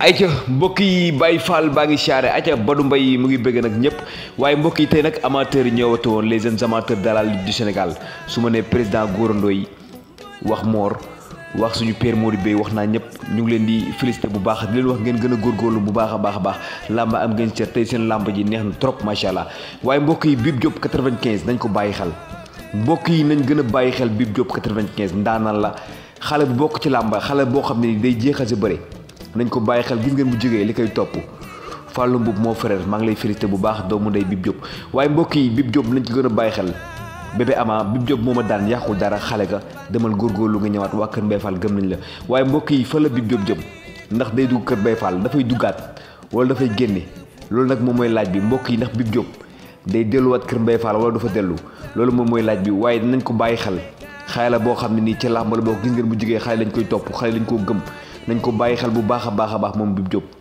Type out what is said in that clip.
ayca mbokk yi Baye Fall baa ngi siyaare ayca Badou Mbaye mu ngi bëgg nag ñëpp waaye mbokk yi tey nag amateurs yi ñëwate woon les jeunes amateurs de la Ligue du Sénégal su ma nee président Gora Ndoye wax Mor wax suñu père Mody Bey wax naa ñëpp ñu ngi leen di félicité bu baax di leen wax ngeen gën a góorgóorlu bu baax a baax a baax làmb am ngeen cër tey seen làmb ji neex na trop macha allah waaye mbokk yi Bib Diop 95 nañ ko bàyyi xel mbokk yi nañ gën a bàyyi xel Bib Diop 95 ndaanaan la xale bu bokk ci làmba xale boo xam ne ni day jeexal sa bëre nañ ko bàyyi xel gis ngeen bu jógee li koy topp Fallou Mboub moo frère maa ngi lay félicité bu baax doomu ndey Bib Diop waaye mbokk yi Bib Diop nañ ci gën a bàyyi xel bébé ama Bib Diop moo ma daan yàqul dara xale ga demal góorgóorlu nga ñëwaat waa Kër Mbaye Fall gëm nañ la waaye mbokk yi fa la Bib Diop jëm ndax day dugg Kër Mbaye Fall dafay duggaat wala dafay génne loolu nag moom mooy laaj bi mbokk yi ndax Bib Diop day delluwaat Kër Mbaye Fall wala dafa dellu loolu moom mooy laaj bi waaye nañ ko bàyyi xel xale la boo xam ne nii ci làmb la boo gis ngeen bu jógee xale lañ koy topp xale lañ koo gëm nañ ko bàyyi xel bu baax a baax a baax moom Bib Diop